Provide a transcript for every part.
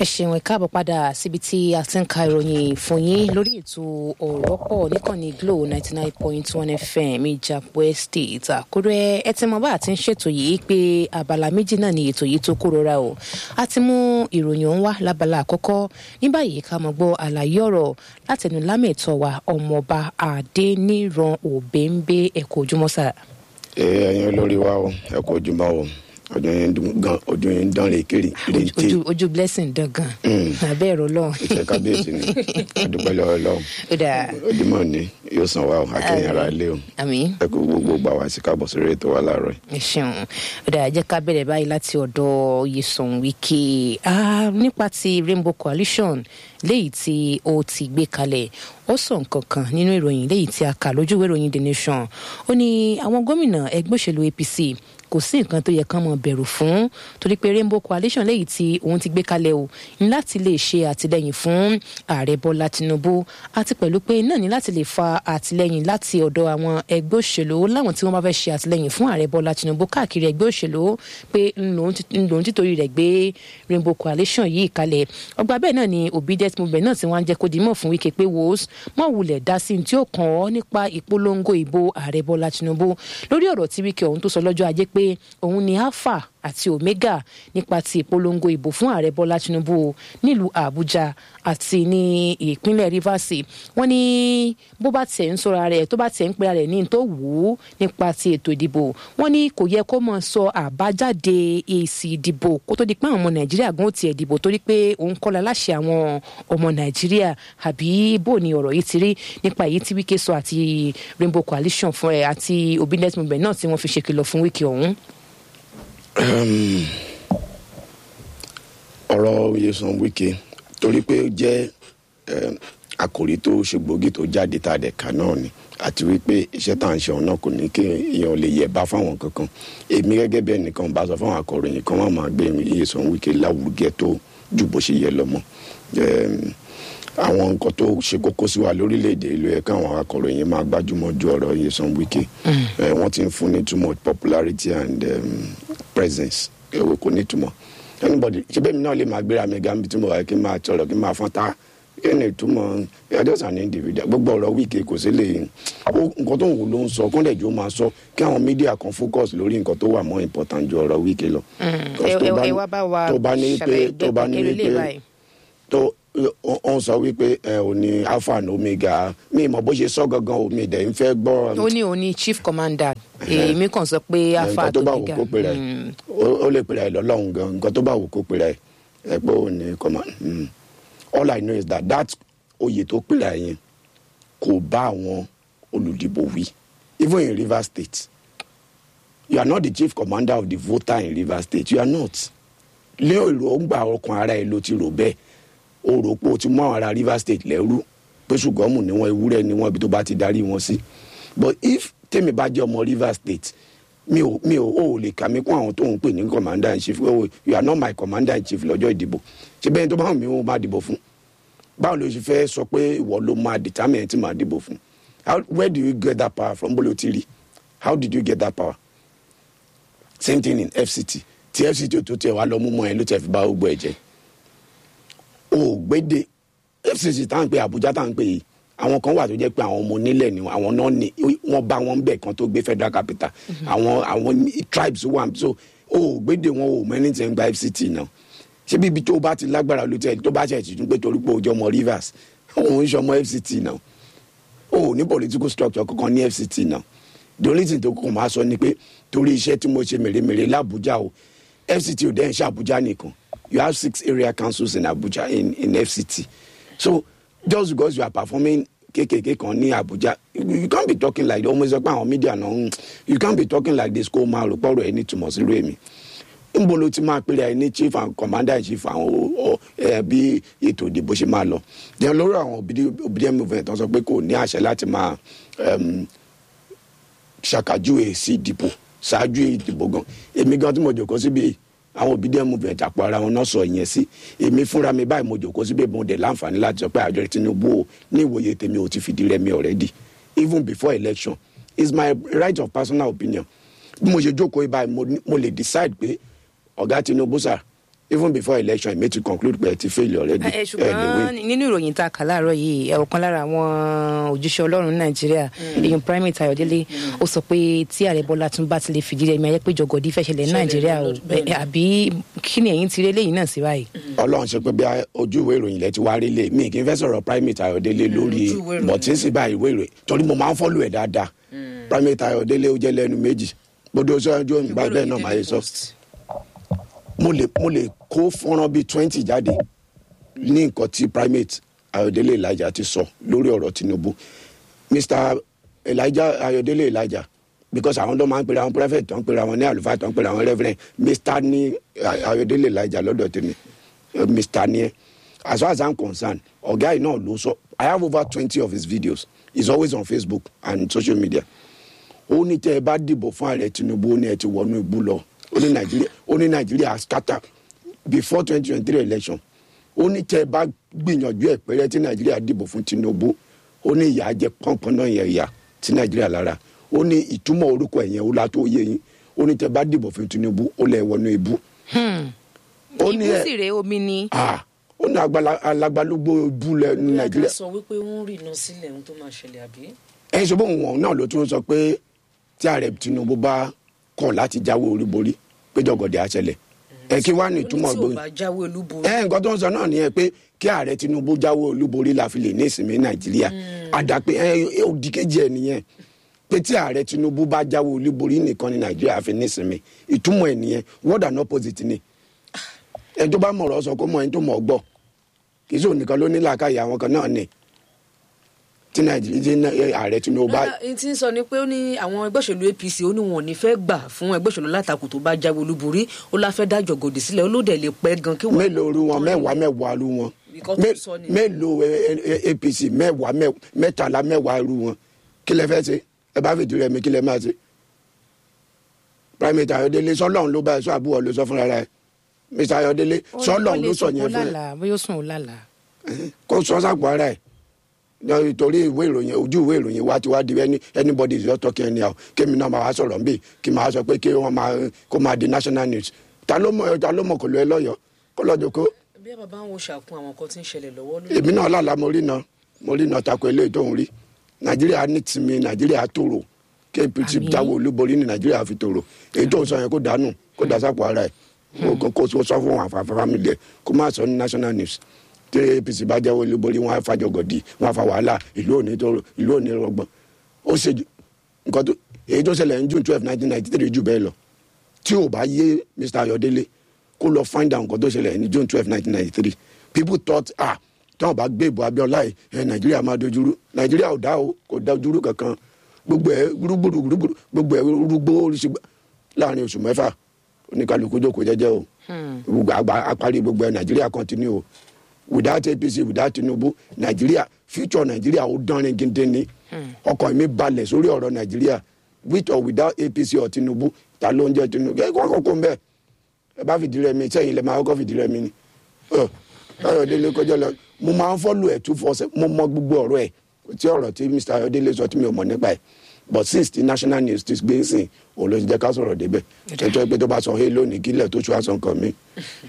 ẹ ṣeun ẹ káàbọ̀ padà síbi tí a ti ń ka ìròyìn fún yín lórí ètò ọ̀rọ̀ pọ̀ níkànnì glo ninety nine point one fm ìjàpọ̀ estate àkúrẹ́ ẹ ti mọ bá a ti ń ṣètò yìí pé abala méjì náà ni ètò yìí tó kórora o a ti mú ìròyìn ọ̀hún wá lábala àkọ́kọ́ ní báyìí ká mọ̀ gbọ́ àlàyé ọ̀rọ̀ látẹnu lámẹ̀tọ́ wa ọmọọba adéníran òbẹ́ńbẹ́ ẹ̀kọ́ ojúmọ́sà. ẹ ẹyin olórí wa o ẹ kú ojúmọ́ o ọdún yẹn dùn gan ọdún yẹn dán lè kiri rèé ojú ojú blessing dangan abẹ́ ẹ̀rọ lọ́hùn. ìṣe kábíyèsí ni adúpẹ́ lọ́wọ́ lọ́wọ́ ó dáa ojúmọ́ ni yóò san wa o akẹ́yìn ara ilé o àmín ẹ kú gbogbo gbà wá sí káàbọ̀ sórí ètò wa láàárọ̀ yìí. ẹ ṣeun ó dáa jẹ́ ká bẹ̀rẹ̀ báyìí láti ọ̀dọ̀ Nyesom Wike Ah, nípa ti Rainbow Coalition léyìí tí ó ti gbé kalẹ̀ ó sọ nǹkan kan nínú ìròyìn léyìí tí a kà lójúwé ìròyìn The Nation ó ní àwọn gómìnà ẹgbẹ́ òṣèlú APC kò sí nǹkan tó yẹ kán mọ bẹ̀rù fún torí pé Rainbow Coalition léyìí tí òun ti gbé kalẹ̀ o ní láti lè ṣe àtìlẹyìn fún ààrẹ Bọ́lá Tinubu àti pẹ̀lú pé náà ní láti lè fa àtìlẹyìn láti ọ̀dọ̀ àwọn ẹgbẹ́ òṣèlú láwọn tí wọ́n bá fẹ́ ṣe àtìlẹyìn fún ààrẹ Bọ́lá Tinubu káàkiri ẹgbẹ́ òṣèlú pé ńlòun títorí rẹ̀ gbé Rainbow Coalition yìí kalẹ̀ ọgbà bẹ́ẹ̀ náà ni obedient movement náà ti wá ń jẹ́ kó dimọ̀ fún Wike pé wò ó mọ̀ wulẹ̀ dá sí ní tí ó kàn ọ́ nípa ìpolongo ìbò ààrẹ Bọ́lá Tinubu lórí ọ̀rọ̀ tí Wike ọ̀hún tó sọ lọ́jọ́ ajé pé òun ni alpha àti omega nípa ti ìpolongo ìbò fún ààrẹ bọ́lá tinubu nílùú àbújá àti ní ìpínlẹ̀ rivers wọ́n ní bó bá tẹ̀ ń sọra rẹ̀ tó bá tẹ̀ ń pera rẹ̀ ní tó wù ú nípa ti ètò ìdìbò wọ́n ní kò yẹ kó mọ̀ sọ àbájáde èsì ìdìbò kó tó di pé àwọn ọmọ nàìjíríà gan ó tiẹ̀ dìbò torí pé òun kọ́ la láṣẹ àwọn ọmọ nàìjíríà àbí bó ni ọ̀rọ̀ yìí ti rí nípa èyí tí wike sọ àti rainbow coalition fún ẹ àti obedient movement náà tí wọ́n fi ṣèkìlọ̀ fún wike ọ̀hún. ọ̀rọ̀ Nyesom Wike torí pé ó jẹ́ eh, àkòrí tó ṣe gbòógì tó jáde tá a dẹ̀ kà náà ni àti wípé iṣẹ́ tá à ń ṣe ọ̀nà kò ní kí èèyàn lè yẹ̀ bá fáwọn kankan èmi gẹ́gẹ́ bí ẹnìkan bá sọ fáwọn akọ̀ròyìn kan wọ́n máa gbé Nyesom Wike láwùjẹ tó ju bó ṣe yẹ lọ mọ́ àwọn nǹkan tó ṣe kókó sí wa lórílẹ̀‐èdè ìlú ẹ̀ káwọn akọ̀ròyìn máa gbájúmọ́ ju ọ̀rọ̀ Nyesom Wike wọ́n ti ń fún ní too much popularity and um, presence ẹ̀wọ̀ kò ní túmọ̀ anybody ṣe bẹ́ẹ̀ mi náà lè máa gbéra mi gan bí tí mo wà kí n máa sọ̀rọ̀ kí n máa fọ́n ta kí ni ìtumọ̀ just an individual gbogbo ọ̀rọ̀ Wike kò sí lè nǹkan tó ń wù ló ń sọ kọ́ńdẹ̀ jù ó máa sọ kí àwọn mídíà kan focus lórí nǹkan tó wà more important ju ọ̀rọ̀ Wike lọ. ẹ wá bá wa tó bá ní pé tó bá ní ṣàlàyé pé báyìí. tó ó ń sọ wípé ẹ ò ní alpha and omega mi mọ bó ṣe sọ gangan omi dẹ̀ ń fẹ́ gbọ́ ó ní òun ní chief commander èmi kàn sọ pé alpha nǹkan tó bá wù àtòmígà kó pèrè ó lè pèrè lọ́lọ́run gan nǹkan tó bá wù kó pèrè ẹ pé ó ní command mm. all I know is that that oyè tó pèrè yẹn kò bá àwọn olùdìbò wí even in Rivers State you are not the chief commander of the voter in Rivers State you are not lé èròǹgbà ọkàn ara ẹ ló ti rò bẹ́ẹ̀ o rò pé o ti mú àwọn ará Rivers State lẹ́rú pé ṣùgbọ́n ni wọ́n ewúrẹ́ ni wọ́n ibi tó bá ti darí wọn sí but if tèmi bá jẹ́ ọmọ Rivers State mi ò mi ò ò lè kà mí kún àwọn tó ń pè ní commander in chief oh you are not my commander in chief lọ́jọ́ ìdìbò ṣé bẹ́ẹ̀ tó bá wù mí wọ́n máa dìbò fún báwo ló ṣe fẹ́ sọ pé ìwọ ló máa determine tí màá dìbò fún how where do you get that power from bolo ti rí how did you get that power same thing in FCT tí FCT tó tiẹ̀ wá lọ mú mọ́ ẹ ló tiẹ̀ fi bá gbogbo ẹ̀ jẹ́ ògbédè FCC tá à ń pè Àbújá tá à ń pè yìí àwọn kan wà tó jẹ́ pé àwọn ọmọ onílẹ̀ ni àwọn náà ni wọ́n bá wọn bẹ̀ kan tó gbé federal capital àwọn àwọn tribes wà so ògbédè wọn ò mẹ́ni tí ń gba FCT náà ṣé bíbi tó bá ti lágbára ló tẹ̀ tó bá ṣe ti tún pé torí pé òjò ọmọ Rivers òun ń ṣe ọmọ FCT náà o ní political structure kankan ní FCT náà the only thing tó kàn máa sọ ni pé torí iṣẹ́ tí mo ṣe mèremère l'Abuja o FCT ò dẹ́ ń ṣe Abuja nìkan you have six area councils in Abuja in in FCT so just because you are performing kékèké kan ní Abuja you, you can't be talking like ọmọ ìsọpọ àwọn media náà you can't be talking like this kó o máa rò pọ̀rọ̀ ẹ̀ ní túmọ̀ sí rèmi nbo ló ti máa pèrè ẹ ní chief and commander in chief àwọn ọ ẹ bí ètò ìdìbò ṣe máa lọ then lórí àwọn obedient movement tó sọ pé kò ní àṣẹ láti máa ṣàkàjúwe sí ìdìbò ṣáájú ìdìbò gan èmi gan tí mo jòkó síbi àwọn obedient movement àpò ara wọn náà sọ ìyẹn sí èmi fúnra mi báyìí mo jòkó síbi mo dẹ̀ láǹfààní láti sọ pé àjọ Tinubu o ní ìwòye tèmi ò ti fìdí rẹmi already even before election it's my right of personal opinion bí mo ṣe jókòó báyìí mo lè decide pé ọ̀gá Tinubu sà even before election èmi ti conclude pé ẹ ti fail already ẹ ṣùgbọ́n nínú ìròyìn tá a kà láàárọ̀ yìí ẹ ọ̀kan lára àwọn òjíṣẹ́ ọlọ́run nàìjíríà èèyàn primate ayọ̀délé ó sọ pé tí ààrẹ bọ́lá tún bá ti lè fìdí rẹ̀ mi ayé pé jọgọdí fẹ́ ṣẹlẹ̀ ní nàìjíríà o ẹ, àbí kí ni ẹ̀yin ti rí eléyìí náà sí báyìí. ọlọ́run ṣe pé bí a- ojú ìwé ìròyìn lẹ ti wá rí lé mi kì í fẹ́ sọ̀rọ̀ primate ayọ̀délé lórí ojú ìwé ìròyìn. bọ̀tí sì bá ìwé ìròyìn torí mo máa ń fọ́lù ẹ̀ dáadáa primate ayọ̀délé ó jẹ́ lẹ́nu méjì gbọdọ̀ sọ́jọ́ ìgbà bẹ́ẹ̀ náà máa yẹ sọ mo lè mo lè kó fọ́nrán bíi twenty jáde ní nǹkan tí primate ayọ̀délé elijah ti sọ lórí ọ̀rọ̀ tinubu mr elijah ayọ̀délé elijah because àwọn tó máa ń pera àwọn prophet tó ń pera àwọn ní àlùfáà tó ń pera àwọn reverend mr ní ayọ̀délé elijah lọ́dọ̀ tèmi Eh, mr ní ẹ as far as i'm concerned ọ̀gá yìí náà ló sọ i have over twenty of his videos he's always on facebook and social media ó ní tẹ ẹ bá dìbò fún ààrẹ tinubu ó ní ẹ ti wọnú ibú lọ ó ní nàìjíríà ó ní nàìjíríà scatter before twenty twenty three election ó ní tẹ ẹ bá gbìyànjú ẹ pẹrẹ tí nàìjíríà dìbò fún tinubu ó ní ìyá jẹ pọnpọn náà yẹn ìyá tí nàìjíríà lára ó ní ìtumọ̀ orúkọ ẹ̀yẹn ó látó yé yín ó ní tẹ ẹ bá dìbò fún tinubu ó lẹ wọnú ibú. ó ní ibú ẹ sì rèé omi ni. ah ó ní agbala- alagbalúgbó ibú lẹ ní nàìjíríà nàìjíríà sọ wípé wọ́n rí iná sílẹ̀ ohun tó máa ṣẹlẹ̀ àbí. ẹ ṣe bóun wọn náà ló tún sọ pé tí ààrẹ tinubu bá kọ̀ láti jáwé oríborí pé jọgọdẹ àṣẹlẹ̀ ẹ kí wàá ní ìtumọ̀ ó ní tí ò gbóyè bá jáwé olúborí. ẹ nǹkan tó ń sọ náà nìyẹn pé kí ààrẹ tinubu jáwé olúborí la fi lè ní ìsinmi nàìjíríà àdàpé ẹ òdì kejì ẹ nìyẹn pé tí ààrẹ tinubu bá jáwé olúborí nìkan ní nàìjíríà fi ní ìsinmi ìtumọ̀ ẹ nìyẹn word and opposite ni ẹ tó bá mọ̀rọ̀ sọ kó mọ ẹni tó mọ̀ ọ́ gbọ́ kì í sọ nìkan ló ní làákàyè àwọn kan náà ni tí nàìjíríà tí ná- ẹ, ààrẹ tinubu bá rárá ẹni tí ń sọ ni pé ó ní àwọn ẹgbẹ́ òṣèlú apc ó ní wọn ò ní fẹ́ gbà fún ẹgbẹ́ òṣèlú látakò tó bá jáwé olúborí ó lá fẹ́ dájọ́ gòdì sílẹ̀ ó ló dẹ̀ lè pẹ́ gan kí wọ́n. mélòó ru wọn mẹ́wàá mẹ́wàá ru wọn Nǹkan tó Mé- sọ nìyẹn. mélòó ẹ, ẹ, ẹ, apc mẹ́wàá mẹ́- mẹ́tàlá mẹ́wàá ru wọn kí lẹ fẹ́ ṣe ẹ bá fìdí rẹ mi kí lẹ máa ṣe. primate ayọ̀délé sọlọ́run ló bá ẹ sọ àbúrò ló sọ fúnra rẹ mr ayọ̀délé sọlọ́run ló sọ yẹn fún ẹ bóyá ó sùn ó lálàá. kó sọ sàpò ara ẹ Ní- torí ìwé ìròyìn ojú ìwé ìròyìn wa ti wá di any anybody is just talking anyhow kémi náà máa wá sọ̀rọ̀ nbí kí máa sọ pé kí wọ́n máa kó máa di national news ta ló mọ̀ ta ló mọ̀ kò lọ ẹ lọ́yọ̀ọ́ kó lọ́ọ́ jókòó bí ẹ bàbá ń wo ṣàkun àwọn nǹkan tí ń ṣẹlẹ̀ lọ́wọ́ lórí. èmi náà lálàá mo rí náà mo rí náà tako eléyìí tó ń rí nàìjíríà ní tìmí nàìjíríà tòrò kí apc Àmín. jáwé olúborí ní nàìjíríà fi tòrò èyí tó ń sọ yẹn kó dànù kó dà sápò ara ẹ kó- kó kó sọ fún àwọn àfàfà family ẹ kó má sọ ní national news tí apc bá jáwé olúborí wọn á fàjọgọdì wọn á fa wàhálà ìlú òní tòrò ìlú òní rọgbọn ó ṣe jù- nǹkan tó èyí tó ṣẹlẹ̀ ní june twelve nineteen ninety three jù bẹ́ẹ̀ lọ tí ò bá yé mr ayọ̀délé kó lọ find out nǹkan tó ṣẹlẹ̀ ní june twelve nineteen ninety three people thought ah tí wọn bá gbé ìbò abiola yìí ẹ nàìjíríà máa dojúrú nàìjíríà ò dá o kò dojúrú kankan gbogbo ẹ rúgbòrò rúgbòrò gbogbo ẹ rúgbò oríṣi láàrin oṣù mẹ́fà oníkàlùkù jókòó jẹ́jẹ́ o gbogbo àgbà apárí gbogbo ẹ nàìjíríà continue o without apc without tinubu nàìjíríà future nàìjíríà ó dánrin gidi ni ọkàn mi balẹ̀ sórí ọ̀rọ̀ nàìjíríà with or without apc or tinubu ta ló ń jẹ́ tinubu ẹ kọ́ kókó ń bẹ́ẹ̀ ẹ bá fìdí rẹ mi sẹ́yìn lè máa kọ́kọ́ fìdí rẹ mi ni Ọ, ayọ̀délé kọjá lọ mo máa ń fọ́lù ẹ̀ two four seven mo mọ gbogbo ọ̀rọ̀ ẹ̀ tí ọ̀rọ̀ tí mr ayọ̀délé sọ tí mi ò mọ̀ nípa ẹ̀ but since the national news ti gbé sìn òun ló ti jẹ́ ká sọ̀rọ̀ débẹ̀ ẹjọ́ pé tó bá sọ hey lónìí kílẹ̀ tó ṣù àṣọ nǹkan mi.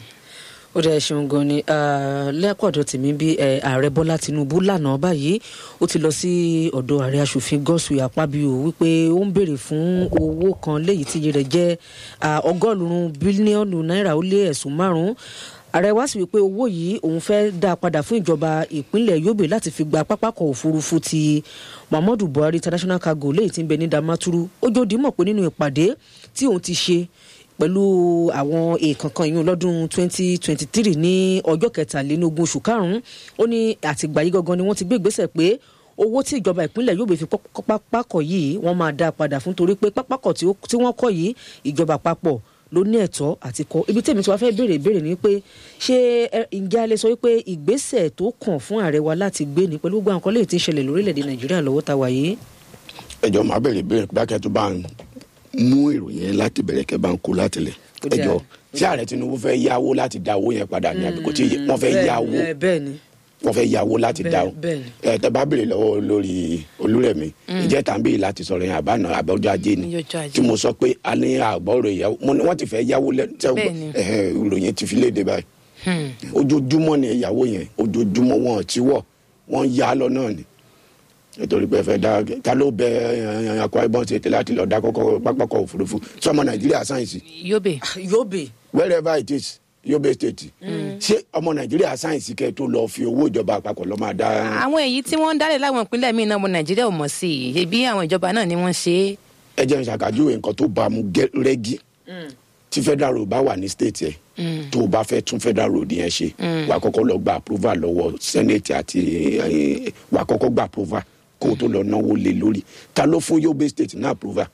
ó dẹ̀ ṣeun gan ni lẹ́kọ̀ọ́dọ̀ tèmi bí eh, ààrẹ bọ́lá tinubu lánàá báyìí ó ti lọ sí ọ̀dọ̀ ààrẹ asòfin gọ́sùn àpábíò wípé ó ń béèrè fún owó kan léyìí tí iye rẹ̀ jẹ́ ah, ọgọ́rùn-ún bílíọ̀nù náírà ó lé ẹ̀sùn márùn-ún ààrẹ wá sí wípé owó yìí òun fẹ́ dá a padà fún ìjọba ìpínlẹ̀ yobe láti fi gba pápákọ̀ òfurufú ti muhammadu buhari international cargo léyìí tí ń bẹ ní damaturu ó jòdì mọ̀ pé nínú ìpàdé tí òun ti ṣe pẹ̀lú àwọn èèkàn kan ìyún lọ́dún 2023 ní ọjọ́ kẹtàlélógún oṣù karùn-ún ó ní àtìgbà yìí gangan ni wọ́n ti gbé ìgbésẹ̀ pé owó tí ìjọba ìpínlẹ̀ yóò bẹ fi pọ́- pápákọ̀ yìí wọ́n máa dá a padà fún torí pé pápákọ̀ tí ó- tí wọ́n kọ́ yìí ìjọba àpapọ̀ ló ní ẹ̀tọ́ àti kọ́ ibi tèmi tí wàá fẹ́ béèrè ìbéèrè ni pé ṣé ẹ- ǹjẹ́ a lè sọ wípé ìgbésẹ̀ tó kàn fún ààrẹ wa láti gbé ni pẹ̀lú gbogbo àwọn nǹkan léyìí tí ń ṣẹlẹ̀ lórílẹ̀‐èdè nàìjíríà lọ́wọ́ ta wà yìí. ẹjọ́ máa bẹ̀rẹ̀ bẹ̀rẹ̀ bákẹ́ tó bá ń mú ìròyìn yẹn láti bẹ̀rẹ̀ kẹ́ bá ń kó láti lẹ̀ Ó dáa. ẹjọ́ tí ààrẹ tinubu fẹ́ yáwó láti dá owó yẹn padà ní àbíkó tí wọ́n fẹ́ Bẹ́ẹ̀- yáwó ẹ, bẹ́ẹ̀ ni wọ́n fẹ́ yàwó láti Bẹ́ẹ̀- dáhùn bẹ́ẹ̀ ni. ẹ tẹ bá béèrè lọ́wọ́ olórí olúrẹ̀mí ìjẹ́ tá à ń béèrè láti sọ̀rọ̀ yẹn àbáná àbọ̀jọ́ ajé ni Ní ọjọ́ ajé. tí mo sọ pé a ní àgbọ̀rọ̀ ìyàwó mo ní wọ́n ti fẹ́ yàwó lẹ́nu Bẹ́ẹ̀ ni. ìròyìn ti fi léde báyìí ojoojúmọ́ ni ìyàwó yẹn ojoojúmọ́ wọn ò tí wọ̀ wọ́n yá lọ náà ni nítorí pé ẹ fẹ́ dá ta ló bẹ Akwa Ibom State láti lọ dá kọ́kọ́ pápákọ̀ òfurufú sọmọ Nàìjíríà sáyẹ̀nsì yobe yobe wherever it is Yobe State ṣé ọmọ Nàìjíríà sáyẹ̀nsì kẹ́ tó lọ fi owó ìjọba àpapọ̀ lọ́ máa dá àwọn èyí tí wọ́n ń dálẹ̀ láwọn ìpínlẹ̀ míì náà ọmọ nàìjíríà ò mọ̀ sí i ṣebí àwọn ìjọba náà ni wọ́n ṣe é ẹ jẹ́ n ṣàkàjúwe nǹkan tó bá mu gẹ́- rẹ́gí tí federal road bá wà ní state yẹn tó o bá fẹ́ tún federal road yẹn ṣe wà á kọ́kọ́ lọ gba approval lọ́wọ́ senate àti eh, wà á kọ́kọ́ gba approval kó o tó lọ náwó lé lórí ta ló fún Yobe state ní approval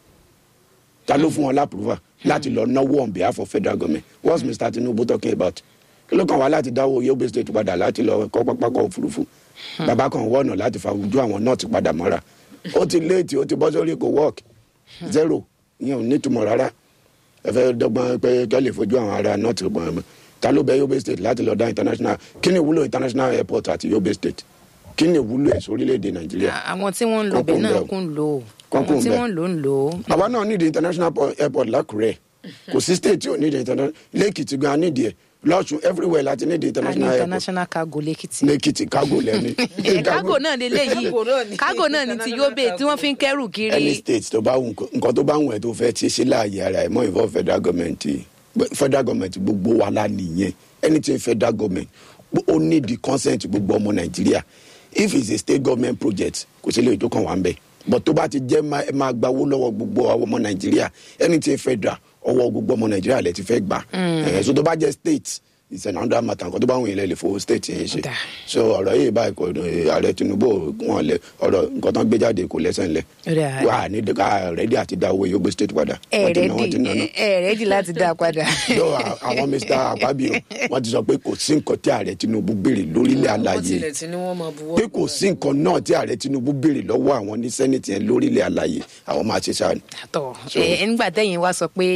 ta ló fún wọn lá approval láti lọ náwó on behalf of federal government what's Mr. Tinubu talking about kí ló kàn wá láti dáwọ́ Yobe state padà láti lọ kọ́ pápákọ̀ òfurufú bàbá kan wọ́ọ̀nà láti fa ojú àwọn náà ti padà mọ́ra ó ti léètì ó ti bọ́ sórí kò work zero ìyẹn ò nítumọ̀ rárá ẹ fẹ́ dọ́gbọ́n pé kẹ́ lè fojú àwọn ará north gbọ́n ta ló bẹ Yobe state láti lọ dá international kí ni ìwúlò international airport àti Yobe state kí ni ìwúlò ẹ̀ sórílẹ̀‐èdè Nàìjíríà àwọn tí wọ́n ń lo Kọ́kọ́ bẹ̀ náà ń bẹ̀ o. kún lò ó Kọ́kọ́ àwọn ń tí bẹ̀. wọ́n ń lò ń lò ó àwa náà nídìí international po- airport lákùrẹ́ kò sí state tí ò nídìí international lẹ́kìtì gan nídìí ẹ̀ lọ́sùn everywhere láti nídìí a ní international airport international cargo lẹ́kìtì lẹ́kìtì kágò lẹ́ni ẹ̀ kágò náà lélẹ̀ yìí Cargo náà ni. kágò náà ni ti yobe tí wọ́n fi ń kẹ́rù any kiri state tó bá wù nǹkan- nǹkan tó bá wù ẹ́ tó fẹ́ ṣe ṣe láàyè ara ẹ̀ mọ́ involve federal government federal government gbogbo wa la nìyẹn anything federal government ó need the consent gbogbo ọmọ nàìjíríà if it's a state government project kò sí lè tó kàn wá ń bẹ̀ but tó bá ti jẹ́ máa ẹ máa gbawó lọ́wọ́ gbogbo àwọn ọmọ nàìjíríà anything federal ọwọ́ gbogbo ọmọ nàìjíríà lẹ ti fẹ́ gbà ẹ̀ so tó bá jẹ́ state it's an under matter nǹkan tó bá wù yín lẹ lè fowó state yẹn ṣe Dà. so ọ̀rọ̀ yìí báyìí kò ààrẹ tinubu wọn lẹ ọ̀rọ̀ nǹkan tó ń gbé jáde kò lẹ́sẹ̀ ńlẹ̀ Ó dà. wà ní ká rẹ́dí àti dá owó Yobe state padà. ẹ̀ Wọ́n ti ná, wọ́n ti ná rẹ́dì ná. ẹ̀ rẹ́dì láti dá a padà. Though à- àwọn mr akpabio wọ́n ti sọ pé kò sí nǹkan tí ààrẹ tinubu béèrè lórílẹ̀ wọ́n àlàyé tilẹ̀ tí ni wọ́n máa buwọ́ pé kò sí nǹkan náà tí ààrẹ tinubu béèrè lọ́wọ́ àwọn ní sẹ́nẹ̀tì yẹn lórílẹ̀ àlàyé àwọn máa ṣe sáà ni. tọ ẹ nígbà tẹ̀yin wá sọ pé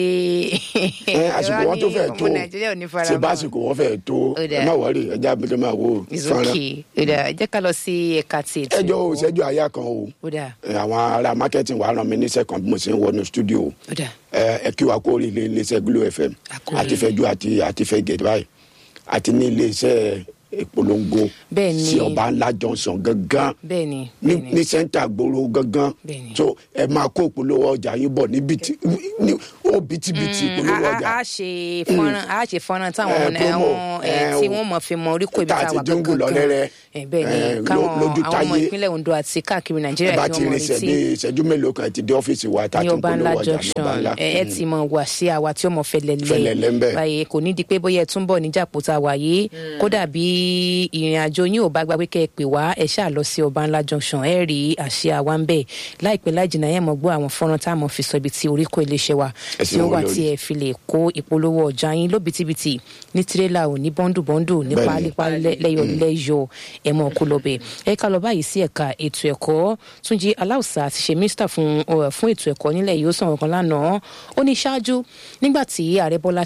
ẹ àsìkò wọn tó fẹ́ tó ọmọ nàìjíríà ò ní fara ṣe mọ́. bá àsìkò wọn fẹ́ tó Ó dà. ẹ má wọrí ẹjẹ abẹ́tẹ́ máa wo It's fọ́nrán. okay. Ó dà, ẹ jẹ́ ká lọ sí ẹ̀ka ti ètò ẹjọ́ ẹ̀kọ́. òṣèjú àyà kan o Ó dà, ẹ, àwọn ará marketing wàá ràn mí níṣẹ́ kan bí mo ṣe ń wọnú studio o. ó dà. ẹ ẹ kí wa kó rí ilé iléeṣẹ́ Glo FM Àkórí. àti fẹjú àti àti fẹgẹ báyìí àti ní iléeṣẹ́ ìpolongo Bẹ́ẹ̀ ni. sí ọba ńlá Johnson gangan bẹ́ẹ̀ ni ní bẹ́ẹ̀ ni. ní sẹ́ńtà gbòòrò gangan Bẹ́ẹ̀ ni. so ẹ máa kó ìpolówó ọjà yín bọ̀ ní bìtì ní ó bìtìbìtì ìpolówó a ọjà a ṣe fọ́nrán a ṣe fọ́nrán táwọn Eh, ọ̀nà promo, àwọn ẹ̀ eh, tí o- wọ́n mọ̀ fi mọ orí kò ibi tá tá a a ti wà dínkù lọ́lẹ́rẹ́, Eh, bẹ́ẹ̀ eh, ni ló- káwọn lójú àwọn ọmọ táyé. ìpínlẹ̀ Ondo àti káàkiri ẹ Nàìjíríà bá tí ti wọ́n mọ̀ rinṣẹ́ retí bí ìṣẹ́jú mélòó kan ti dé ọ́fíìsì wa tá a ní ti ń ọba ńlá polówó ọjà ní junction ọba ńlá ẹ ẹ ti mọ wá sí àwa tí ó mọ Fẹlẹlẹ ń fẹlẹlẹ bẹ. báyìí kò ní di pé bóyá ẹ tún bọ̀ níjàpọ̀ tá a wà yìí kódà bí ìrìn àjò yín ò bá gba pé kẹ́ ẹ pè wá ẹ ṣáà lọ sí ọba ńlá junction ẹ rí àṣẹ àwa ń bẹ láìpẹ́ láì jìnnà yẹn mọ̀ gbọ́ àwọn fọ́nrán tá a mọ̀ fi sọ ibi tí orí kó iléeṣẹ́ wa Ẹ tí sì ó wọ́n wà lórí. tí ẹ fi lè kó ìpolówó ọjà yín lóbitibiti ní tirẹ́là ò ní bọ́ńdù-bọ́ńdù ní Bẹ́ẹ̀ni. pálípálí lẹ́yọ̀ lẹ́yọ̀ ẹ mọ̀ kó lọ bẹ̀ ẹ ká lọ báyìí sí ẹ̀ka ètò ẹ̀kọ́ túnjí aláùsà ti ṣe mínísítà fún ọ, fún ètò ẹ̀kọ́ nílẹ̀ yìí ó sọ̀rọ̀ kan lánàá ó ní ṣáájú nígbà tí ààrẹ bọ́lá